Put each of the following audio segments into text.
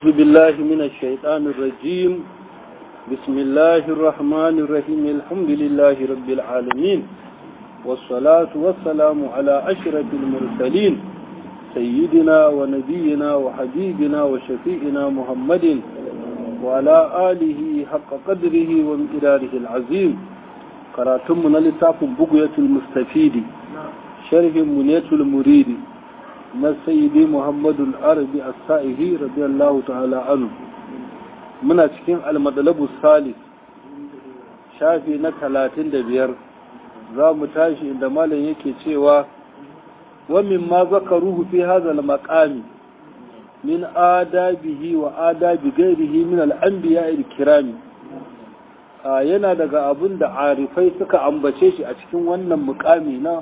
أعوذ بالله من الشيطان الرجيم بسم الله الرحمن الرحيم الحمد لله رب العالمين والصلاة والسلام على أشرف المرسلين سيدنا ونبينا وحبيبنا وشفيئنا محمد وعلى آله حق قدره وامتداره العظيم قراتمنا لتاف بقية المستفيد شرح منية المريد na sayyidi muhammadu arabi a sa'ihi radiyallahu ta'ala anu muna cikin almadalabu salis shafi na talatin da biyar za mu tashi inda malam yake cewa wamin ma zaka ruhu fi hazal maqami min adabihi wa adabi gairihi min al'anbiya kirami yana daga abin da arifai suka ambace shi a cikin wannan mukami na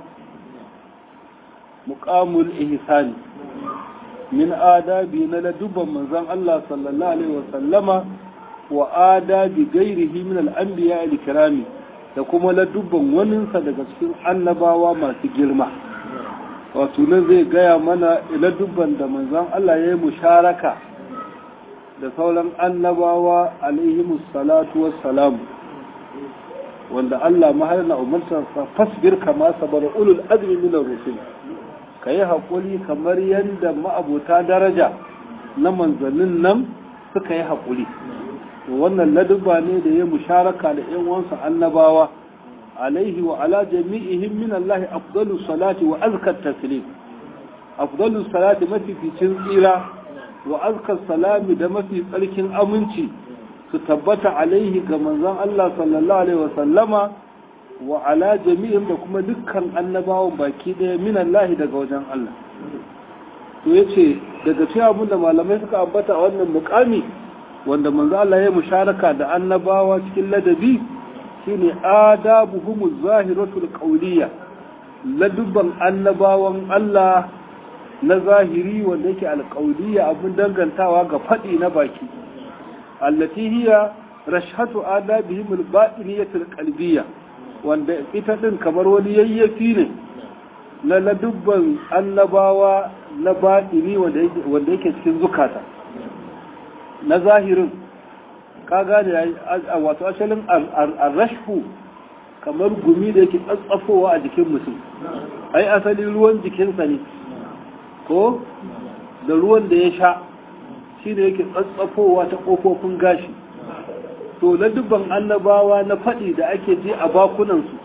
muƙamul ihsani min adabi na ladubban manzon Allah sallallahu alaihi wasallama wa adabi gairihi min al-anbiya al-kirami da kuma ladubban waninsa daga cikin annabawa masu girma wato nan zai gaya mana ladubban da manzon Allah ya yi musharaka da sauran annabawa alaihi salatu wassalamu wanda Allah maharna umarsa fasbir kama sabar ulul azmi min ar-rusul ka yi haƙuri kamar yadda ma'abota daraja na manzannin nan suka yi haƙuri wannan ladubba ne da ya musharaka da ‘yan wansa annabawa alaihi wa ala jami'ihim min Allah afdalu salati wa azkar taslim afdalu salati mafificin tsira wa azkar salami da mafi tsarkin aminci su tabbata alaihi ga manzon Allah sallallahu alaihi wa sallama wa ala jami'in da kuma dukkan annabawan baki ɗaya min Allah daga wajen Allah to yace daga cikin abin da malamai suka ambata a wannan mukami wanda manzo Allah ya musharaka da annabawa cikin ladabi shine adabuhum zahiratul qawliya ladubban annabawan Allah na zahiri wanda yake alqawliya abin dangantawa ga fadi na baki allati hiya rashhatu adabihim alba'iniyatul qalbiyya wanda ita ɗin kamar wani yayyafi ne na ladubban annabawa na baɗini wanda yake cikin zukata na zahirin ka gane a wato asalin arrashfu kamar gumi da yake tsatsafowa a jikin mutum ai asalin ruwan jikinsa ne ko da ruwan da ya sha shi ne yake tsatsafowa ta ƙofofin gashi to na dubban annabawa na faɗi da ake ji a bakunansu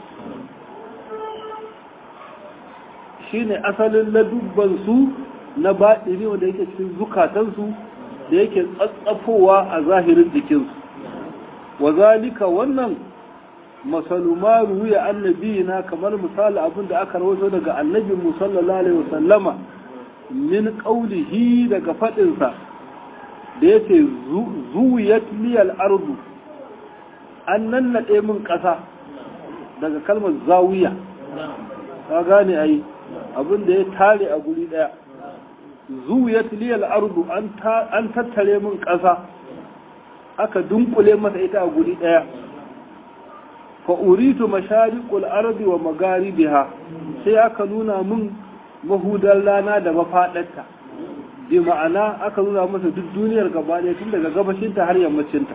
shi ne asalin na dubbansu na baɗini wanda yake cikin zukatansu da yake tsatsafowa a zahirin jikinsu wa zalika wannan masaluma ruya annabi na kamar misali abin da aka rawaito daga annabin musallallahu alaihi wasallama min qaulihi daga faɗinsa da yake zuwiyat liyal ardu an nannaɗe min ƙasa daga kalmar zawiya ka gane ai abin da ya tare a guri ɗaya zuwiya tiliyar ardu an tattare min ƙasa aka dunkule masa ita a guri ɗaya fa uritu mashariqul ardi wa magaribiha sai aka nuna min mahudar rana da mafaɗarta bi ma'ana aka nuna masa duk duniyar gaba ɗaya tun daga gabashinta har yammacinta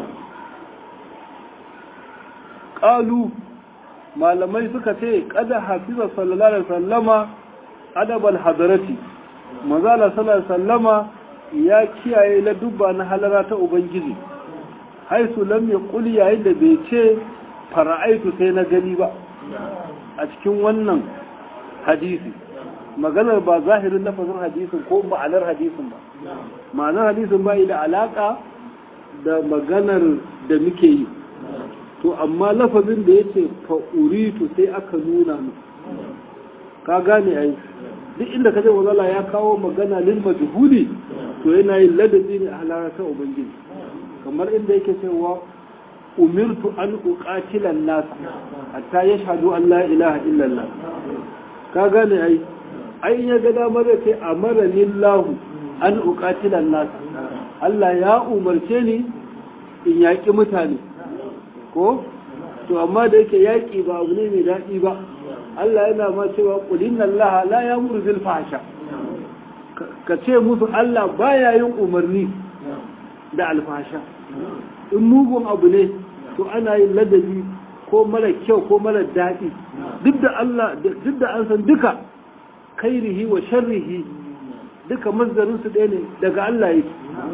ƙalu malamai suka ce kada hafiza sallallahu alaihi sallama adabal hadarati mazala sallallahu alaihi sallama ya kiyaye ladubba na halara ta ubangiji haisu lam ya kuli yayin da bai ce fara'aitu sai na gani ba a cikin wannan hadisi maganar ba zahirin lafazin hadisin ko ma'anar hadisin ba ma'anar hadisin ba da alaka da maganar da muke yi to amma lafazin da ya ce fa'uritu sai aka nuna mu ka gane ai duk inda ka je wazala ya kawo magana lil majhuli to yana yin ladabi ne a halarata ubangiji kamar inda yake cewa umirtu an uqatila nas hatta yashhadu an la ilaha illallah ka gane ai ai ya ga damar da ce amara lillahu an uqatila nas Allah ya umarce ni in yaƙi mutane ko to amma da yake yaƙi ba abu ne mai daɗi ba Allah yana ma cewa ƙulin Allah la ya muru zil fasha ka ce musu Allah baya yin umarni da alfasha in mugun abu ne to ana yin ladabi ko mara kyau ko mara daɗi duk da Allah duk da an san duka kairihi wa sharrihi duka mazdarin su ɗaya ne daga Allah yake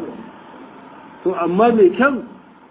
to amma mai kyan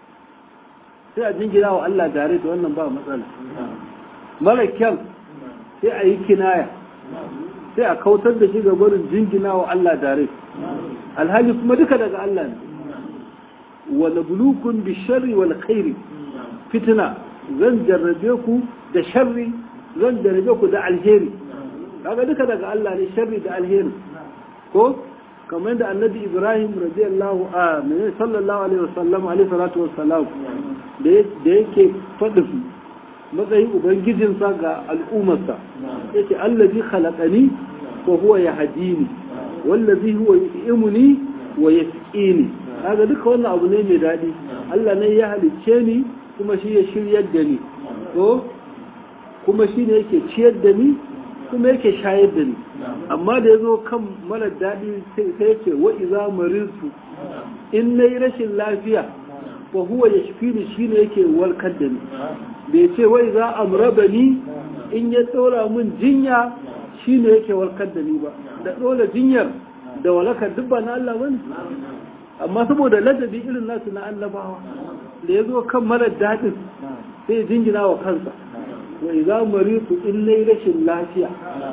sai a jingina wa Allah dare da wannan ba matsala mara kyan sai a yi kinaya sai a kautar da shi ga barin jingina wa Allah dare alhali kuma duka daga Allah ne wa nabluukum bisharri wal khairi fitna zan jarrabe ku da sharri zan jarrabe ku da alheri kaga duka daga Allah ne sharri da alheri ko kamar da annabi Ibrahim radiyallahu a mai sallallahu alaihi wasallam alaihi salatu wassalam da yake faɗin matsayin ubangijinsa ga al'ummarsa yace allazi khalaqani wa huwa yahdini wallazi huwa yu'imuni wa yasqini kaga duka wannan abu ne mai daɗi Allah ne ya halicce ni kuma shi ya shiryar da ni ko kuma shi ne yake ciyar da ni kuma yake shayar da ni amma da ya zo kan mara daɗi sai ya ce wa iza marinsu in na yi rashin lafiya wa huwa ya shi ni shi ne yake warkar da ni bai ce wa iza amraba ni in ya tsora min jinya shi ne yake warkar da ni ba da ɗora jinyar da walakar duk ba na Allah bane amma saboda ladabi irin nasu na annabawa da ya zo kan mara daɗin sai ya jingina wa kansa wa idza maritu in nayi rashin lafiya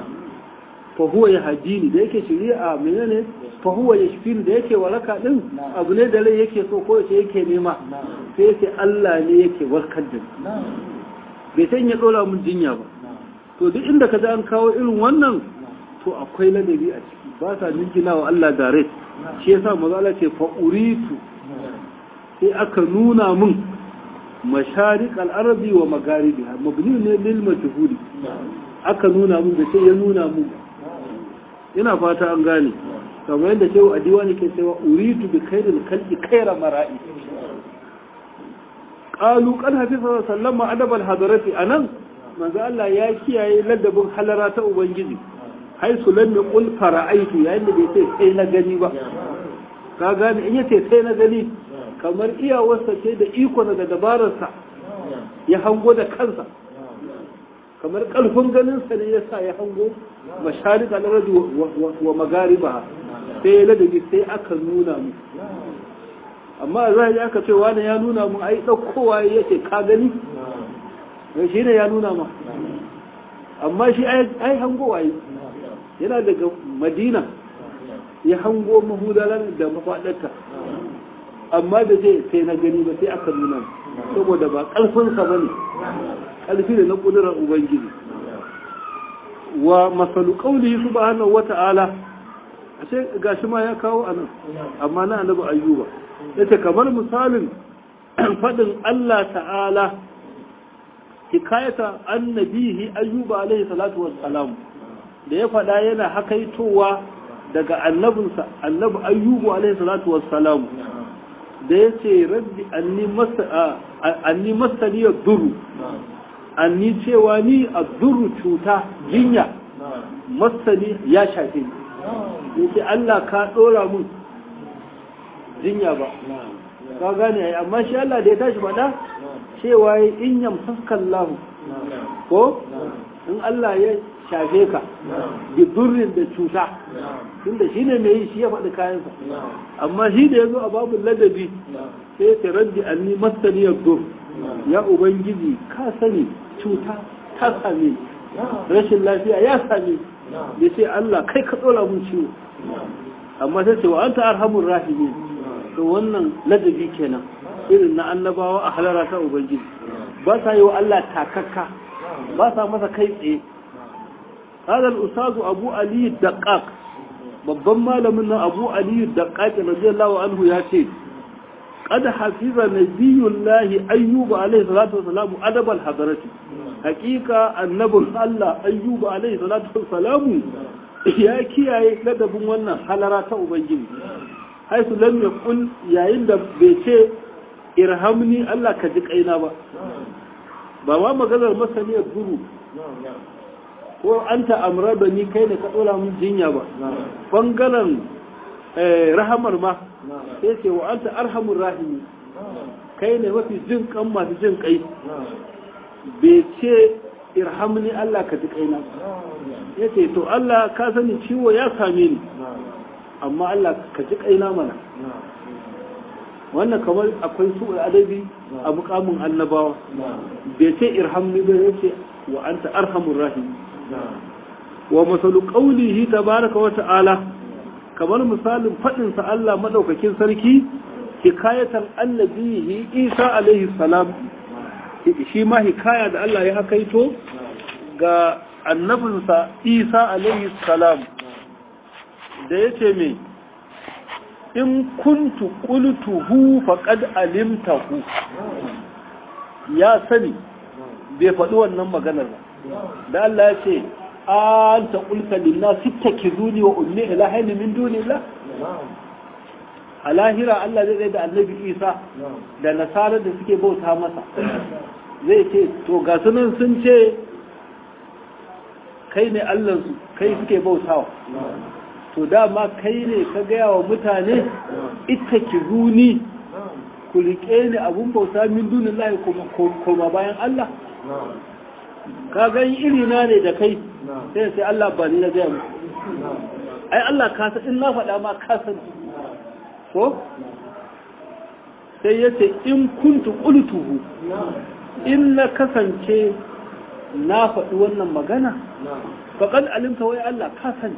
fa huwa yahdini da yake shari'a menene fa huwa yashfini da yake waraka din abu ne da rai yake so ko yace yake nema sai yake Allah ne yake warkar da bai san ya dora mun jinya ba to duk inda ka ji an kawo irin wannan to akwai ladabi a ciki ba sa jingina wa Allah direct shi yasa maza Allah ce fa uritu sai aka nuna mun masharik al'arabi wa magaribi mabni ne lil majhuli aka nuna mun da sai ya nuna mun ina fata an gane kamar yadda shehu a diwani ke cewa uritu bi khairil khalqi khaira mara'i qalu qad hafiza sallama adab al hadarati anan manzo Allah ya kiyaye ladabin halara ta ubangiji haisu lam yaqul fara'aitu yayin da bai ce sai na gani ba ka gane in yace sai na gani kamar iyawarsa ce da iko da dabararsa ya hango da kansa kamar ƙarfin ganinsa ne ya sa ya hango masharik al'aradi wa magariba sai ya ladabi sai aka nuna mu amma za a aka ce wani ya nuna mu ai ɗaukowa yake ka gani shi ne ya nuna ma amma shi ai hango waye yana daga madina ya hango mahudalar da mafaɗarta amma da zai sai na gani ba sai aka nuna saboda ba ƙarfinsa ba ne ƙarfi da na ƙudurar ubangiji wa masalu ƙauli su ba hannun wata'ala a ce gashi ma ya kawo a nan amma na annabi ayyuba ya ce kamar misalin faɗin allah ta'ala hikayata annabihi ayyuba alaihi salatu wassalam da ya faɗa yana hakaitowa daga annabinsa annabi ayyubu alaihi salatu wassalam da ya ce rabbi anni masaniyar duru anni cewa ni a duru cuta jinya masani ya shafe ni ya ce Allah ka ɗora mun jinya ba ka gane ai amma shi Allah da ya tashi faɗa cewa ya in yamsaskan lahu ko in Allah ya shafe ka bi durrin da cuta tunda shi ne mai yi shi ya faɗi kayansa amma shi da ya zo a babu ladabi sai ta raddi anni masaniyar dur ya ubangiji ka sani cuta ta same rashin lafiya ya same da sai Allah kai ka tsola mun ciwo amma sai ce wa anta arhamur rahimin to wannan ladabi kenan irin na annabawa a halara ta ubangiji ba sa yi wa Allah takakka ba sa masa kai tsaye هذا الأستاذ أبو علي الدقاق babban malamin nan abu aliyu da ƙaƙi radiyallahu anhu ya ce qad hafiza nabiyullahi ayyuba alaihi salatu wassalamu adabal hadarati hakika annabin Allah ayyuba alaihi salatu wassalamu ya kiyaye ladabin wannan halara ta ubangiji haisu lam yaqul yayin da bai ce irhamni Allah ka ji kaina ba ba ma maganar masaniyar guru ko an ta'amura da ni kai ne ka ɗora mun jinya ba ɓangaren rahamar ma sai ce wa anta arhamur rahimi kai ne mafi jin kan masu jin kai bai ce irhamni Allah ka ji kaina ya ce to Allah ka sani ciwo ya same ni amma Allah ka ji kaina mana wannan kamar akwai su adabi a mukamin annabawa bai ce irhamni ba ya ce wa anta arhamur rahim wa masalu qawlihi tabaraka wa ta'ala kamar misalin fadin sa Allah madaukakin sarki hikayatan annabihi Isa alaihi salam shi ma hikaya da Allah ya hakaito ga annabinsa Isa alaihi salam da yace me in kuntu qultuhu faqad alimtahu ya sani bai faɗi wannan maganar ba da Allah ya ce an ta qulta lin-nas ittakizuni wa ummi ilahaini min dunillah a lahira Allah zai tsaye da annabi Isa da nasarar da suke bauta masa zai ce to ga sunan sun ce kai ne Allahnsu kai suke bautawa to dama kai ne ka gaya wa mutane ita ki zuni ku riƙe ni abun bauta min dunin lahi koma bayan Allah ka gani irina ne da kai sai sai Allah ba ni na gaya mu ai Allah ka san in na faɗa ma ka san ko sai ya ce in kuntu qultuhu in na kasance na faɗi wannan magana faqad alimta wai Allah ka sani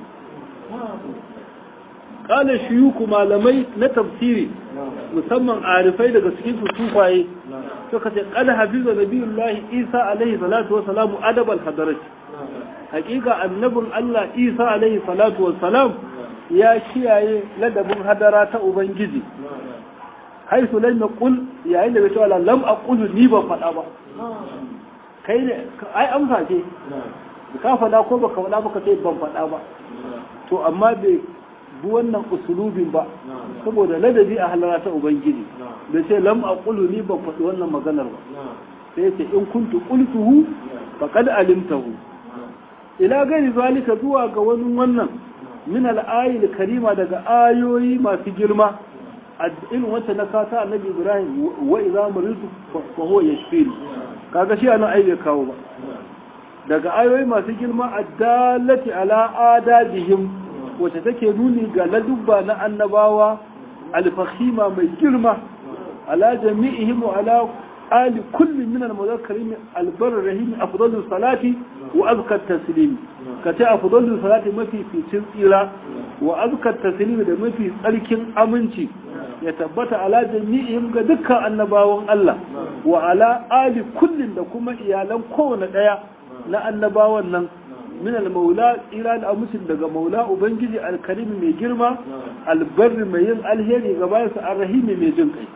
kala shiyuku malamai na tafsiri musamman arifai daga cikin su tufaye suka ce kada hafiza nabiyullahi isa alaihi salatu wassalamu adabal hadarat hakika annabin Allah isa alaihi salatu wassalam ya kiyaye ladabin hadara ta ubangiji haisu lam yaqul yayin da bai cewa lam aqulu ni ban faɗa ba kai ne ai amsa ce ka faɗa ko baka faɗa baka ce ban faɗa ba to amma bai bi wannan usulubin ba saboda ladabi a halara ta ubangiji da ce lam aqulu ni ban faɗi wannan maganar ba sai ce in kuntu qultuhu faqad alimtahu ila gari zalika zuwa ga wani wannan min al karima daga ayoyi masu girma irin wacce na kata annabi ibrahim wa idza maritu fa huwa yashfini kaga shi anan ai bai kawo ba daga ayoyi masu girma addalati ala adabihim wacce take nuni ga ladubba na annabawa alfahima mai girma ala jami'ihim wa ala ali kullum min al-mudhakkarin albar rahim afdalu salati wa azka taslim kace afdalu salati mafi ficin tsira wa azka taslim da mafi tsarkin aminci ya tabbata ala jami'ihim ga dukkan annabawan Allah wa ala ali kullum da kuma iyalan kowane daya na annabawan nan min al-maula ila da amusin daga maula ubangiji al-karim mai girma albarri mai yin alheri ga bayansa ar-rahimi mai jin kai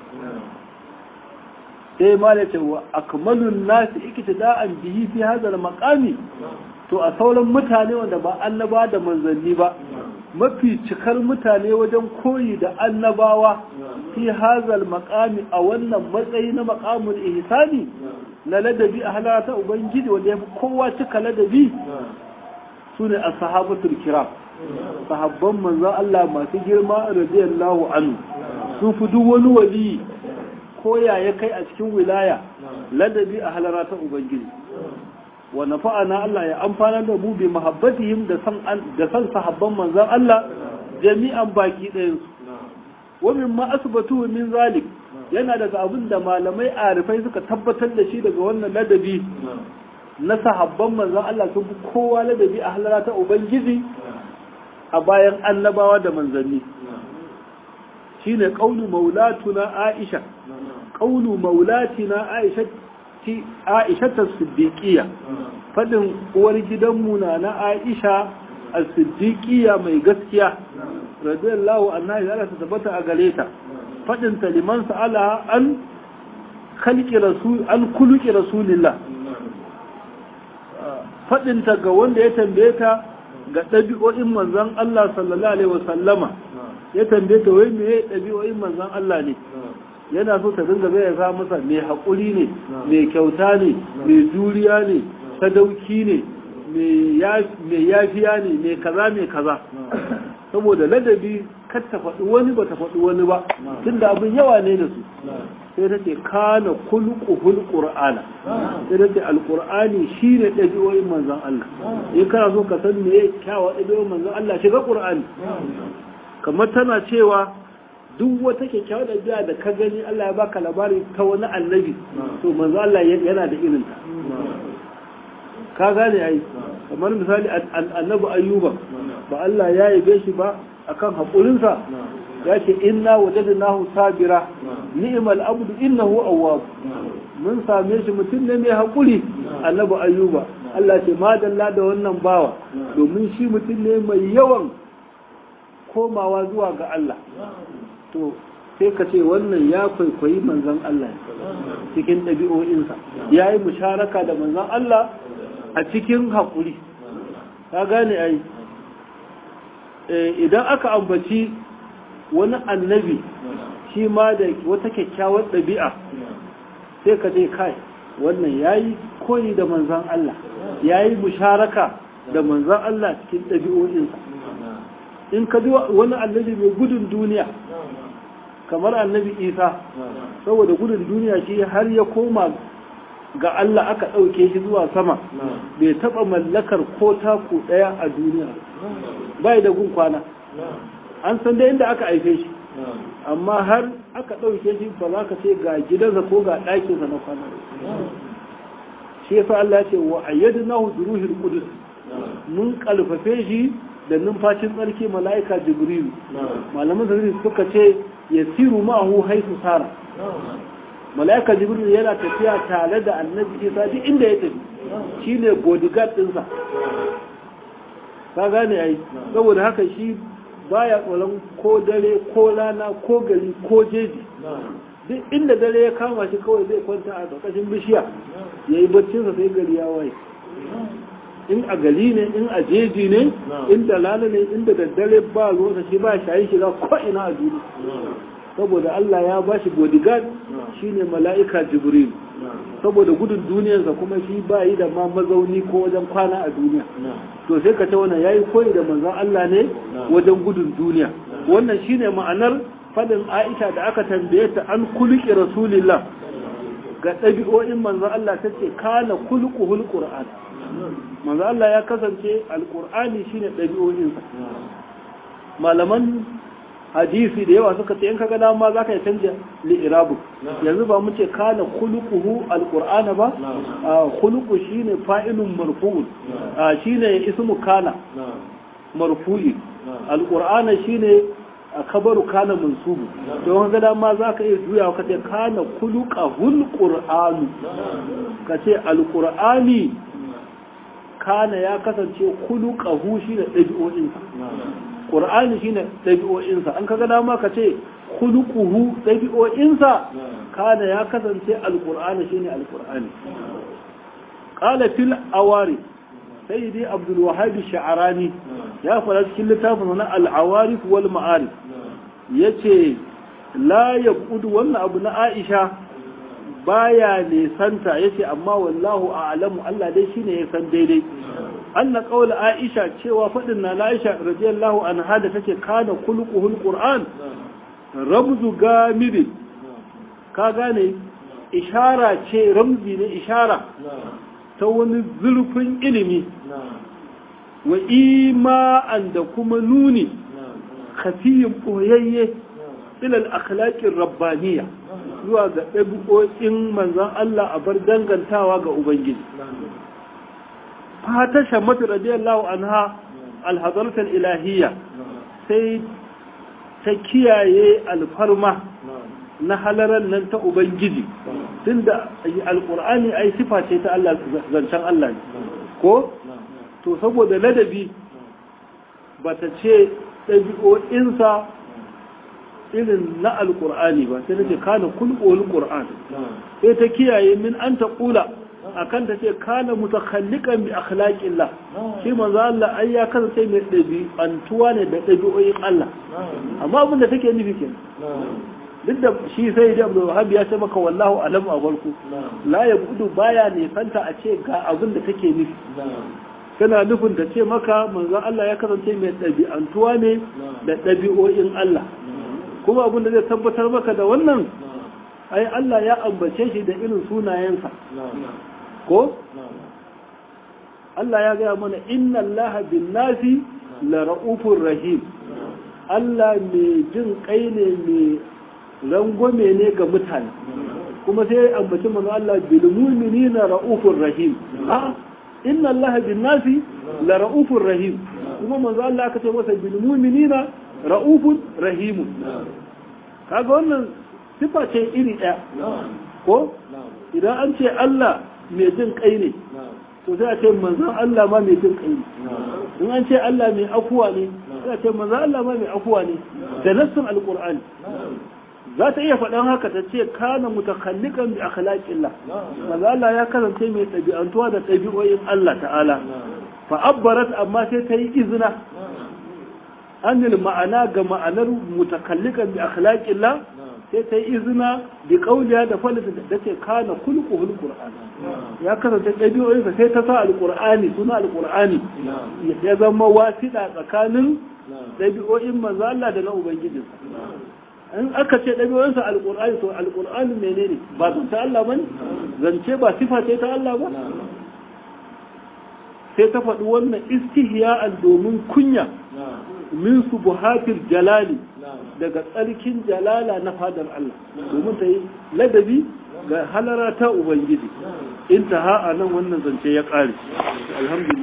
sai ma da cewa akmalun nasi iktida'an bihi fi hadha al-maqami to a sauran mutane wanda ba annaba da manzanni ba mafi cikar mutane wajen koyi da annabawa fi hadha al-maqami a wannan matsayi na maqamul ihsani na ladabi a halata ubangiji wanda ya fi kowa cika ladabi su ne a sahabatul kiram sahabban manzan Allah masu girma radiyallahu anhu sun fi duk wani wali koya ya kai a cikin wilaya ladabi a halara ta ubangiji wa nafa'ana Allah ya amfana da mu bi mahabbatihim da san da san sahabban manzan Allah jami'an baki ɗayan su wa mimma asbatu min zalik yana daga abin da malamai arifai suka tabbatar da shi daga wannan ladabi na sahabban manzan Allah sun fi kowa ladabi a halara ta Ubangiji a bayan annabawa da manzanni shi ne ƙaunu maulatuna Aisha ƙaunu maulatina Aisha ta siddiƙiya faɗin uwar gidanmu na na Aisha a siddiƙiya mai gaskiya radiyallahu annahi Allah ta tabbata a gare ta faɗin liman sa'ala an khalqi rasul an kuluki rasulillah faɗinta ga wanda ya tambaye ta ga ɗabi'o'in manzan Allah sallallahu Alaihi wasallama ya tambaye ta wai mai ɗabi'o'in manzan Allah ne yana so ta dinga zai sa masa mai haƙuri ne mai kyauta ne mai juriya ne sadauki ne mai yafiya ne mai kaza mai kaza saboda ladabi kar ta faɗi wani ba ta faɗi wani ba tunda abin yawa ne da su sai ta ce kana kulquhul qur'ana sai ta ce alqur'ani shine ɗabi'o'in manzon Allah in kana so ka san me kyawa ɗabi'o'in manzon Allah shiga qur'ani kamar tana cewa duk wata kyakkyawar ɗabi'a da ka gani Allah ya baka labari ta wani annabi to manzon Allah yana da irin ta ka gane ai kamar misali annabi ayyuba ba Allah ya yabe shi ba akan haƙurinsa ya ce inna wajadnahu sabira ni'mal abdu innahu awwab mun same shi mutum ne mai haƙuri annabi ayyuba Allah ce madalla da wannan bawa domin shi mutum ne mai yawan komawa zuwa ga Allah to sai ka ce wannan ya kwaikwayi manzon Allah cikin ɗabi'o'insa ya yi musharaka da manzon Allah a cikin haƙuri ka gane ai idan aka ambaci wani annabi shi ma da wata kyakkyawar ɗabi'a sai ka je kai wannan ya yi koyi da manzan Allah ya yi musharaka da manzan Allah cikin ɗabi'o'insa in ka ji wani annabi mai gudun duniya kamar annabi isa saboda gudun duniya shi har ya koma ga Allah aka ɗauke shi zuwa sama bai taɓa mallakar ko taku ɗaya a duniya bai da gun kwana an san da inda aka aife shi amma har aka ɗauke shi ba za ka ce ga gidansa ko ga ɗakinsa na kwana shi yasa Allah ce wa ayyadnahu bi ruhil qudus mun kalfafe shi da numfashin tsarki mala'ika jibril malaman sarri suka ce yasiru ma'ahu haifu sara mala'ika jibril yana tafiya tare da annabi isa duk inda ya tafi shine bodyguard ɗinsa ka gane ai saboda haka shi baya tsoron ko dare ko rana ko gari ko jeji duk inda dare ya kama shi kawai zai kwanta a ƙarƙashin bishiya ya yi baccinsa sai gari ya waye in a gari ne in a jeji ne in da rana ne inda daddare ba ruwansa shi ba shayi shiga ko ina a duniya saboda Allah ya ba shi bodyguard shine mala'ika jibril saboda gudun duniyarsa kuma shi ba yi da ma mazauni ko wajen kwana a duniya to sai ka ce wannan yayi koyi da manzon Allah ne wajen gudun duniya wannan shine ma'anar fadin Aisha da aka tambaye ta an kulki rasulillah ga ɗabi'o'in manzon Allah tace kana kulquhul qur'an manzon Allah ya kasance alqur'ani shine ɗabi'o'insa malaman hadisi da yawa suka ce in kaga dama zaka yi canja li'irabu yanzu ba mu ce kana khuluquhu alqur'ana ba khuluqu shine fa'ilun marfu'un shine ismu kana marfu'i alqur'ana shine kabaru kana mansubu don kaga dama zaka iya juya ka ce kana khuluqahul qur'anu ka ce alqur'ani kana ya kasance khuluqahu shine dabi'o'insa ƙur'ani shine ɗabi'o'insa an kaga dama ka ce khuluquhu ɗabi'o'insa kana ya kasance alƙur'ani shine alƙur'ani qala fil awari sayyidi abdul wahhab sha'rani ya fara cikin littafin na al awarif wal ma'arif yace la yaqudu wannan abu na aisha baya nisanta yace amma wallahu a'lamu Allah dai shine ya san daidai anna qawl aisha cewa fadin na aisha radiyallahu anha da take kana kulquhul qur'an ramzu gamidi ka gane ishara ce ramzi ne ishara ta wani zurfin ilimi wa ima'an da kuma nuni kafiyin boyayye ilal akhlaqir rabbaniya zuwa ga ɗabi'o'in manzon Allah a bar dangantawa ga Ubangiji. Fata shammatu radiyallahu anha alhazartar ilahiyya sai ta kiyaye alfarma na halaran nan ta Ubangiji tunda alƙur'ani ai sifa ce ta Allah zancen Allah ne ko? To saboda ladabi ba ta ce ɗabi'o'insa irin na alkur'ani ba sai nace kana kulqul qur'an sai ta kiyaye min an ta kula akan ta ce kana mutakhalliqan bi akhlaqillah shi manzo Allah ai ya kasance mai dabi antuwa ne da dabi'o'in Allah amma abin da take nufi kenan duk da shi sai da Abdul Wahhab ya ce maka wallahu alam a farko la yabudu baya ne fanta a ce ga abin da take nufi tana nufin ta ce maka manzon Allah ya kasance mai ɗabi'antuwa ne da ɗabi'o'in Allah kuma abin da zai tabbatar maka da wannan ai Allah ya ambace shi da irin sunayensa ko Allah ya gaya mana inna Allah bin nasi la ra'ufur rahim Allah mai jin kai ne mai rangwame ne ga mutane kuma sai ya ambaci manzo Allah bil mu'minina ra'ufur rahim a inna Allah bin nasi la ra'ufur rahim kuma manzo Allah aka ce masa bil mu'minina ra'ufur rahim kaga wannan sifa ce iri ɗaya ko idan an ce Allah mai jin kai ne to sai a ce manzon Allah ma mai jin kai ne in an ce Allah mai afuwa ne sai a ce manzon Allah ma mai afuwa ne da nassin alqur'ani za ta iya faɗan haka ta ce kana mutakallikan bi akhlaqillah manzon Allah ya kasance mai ɗabi'antuwa da ɗabi'o'in Allah ta'ala fa abbarat amma sai ta yi izina anil ma'ana ga ma'anar mutakallikan bi akhlaqillah sai ta yi izina da kauliya da falita da ce kana kulkuhul qur'an ya kasance ɗabi'o'insa sai ta sa alqur'ani suna alqur'ani ya zama wasiɗa tsakanin ɗabi'o'in manzo Allah da na ubangijinsa in aka ce ɗabi'o'insa alqur'ani to alqur'ani menene ba zan ta Allah bane zance ba sifa ce ta Allah ba sai ta faɗi wannan istihya'an domin kunya min subuhatil jalali daga tsarkin jalala na fadar Allah domin ta yi ladabi ga halara ta Ubangiji in ta ha'a nan wannan zance ya ƙare alhamdulillah